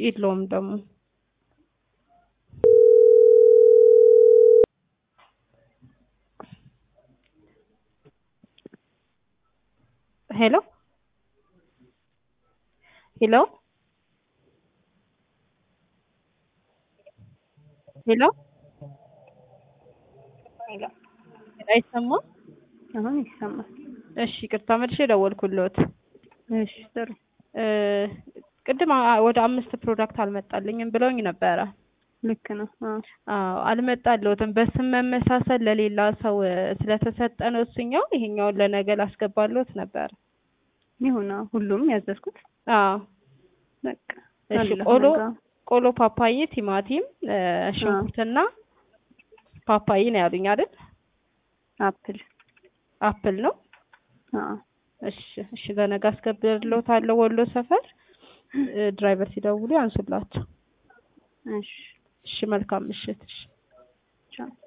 የለውም ደግሞ ሄሎ ሄሎ ሄሎ ሄሎ አይሰማም? አሁን ይሰማል። እሺ ይቅርታ መልሼ ደወልኩልዎት። እሺ ጥሩ። እ ቅድም አ- ወደ አምስት ፕሮዳክት አልመጣልኝም ብለውኝ ነበረ። ልክ ነው። አዎ አዎ አልመጣልዎትም። በስም መመሳሰል ለሌላ ሰው እ ስለተሰጠ ነው እሱኛው። ይሄኛውን ለነገ ላስገባልዎት ነበር። ይሁን። አዎ ሁሉም ያዘዝኩት አዎ በቃ እሺ አለ ቆሎ ነገ። ቆሎ፣ ፓፓዬ፣ ቲማቲም፣ እ ሽንኩርትና ፓፓዬ ነው ያሉኝ አይደል? አፕል አፕል ነው። አዎ እሺ እሺ ለነገ አስገብርልዎታለሁ። ወሎ ሰፈር እ ድራይቨር ሲደውሉ ያንሱላቸው። እሺ እሺ መልካም ምሽት። እሺ ቻው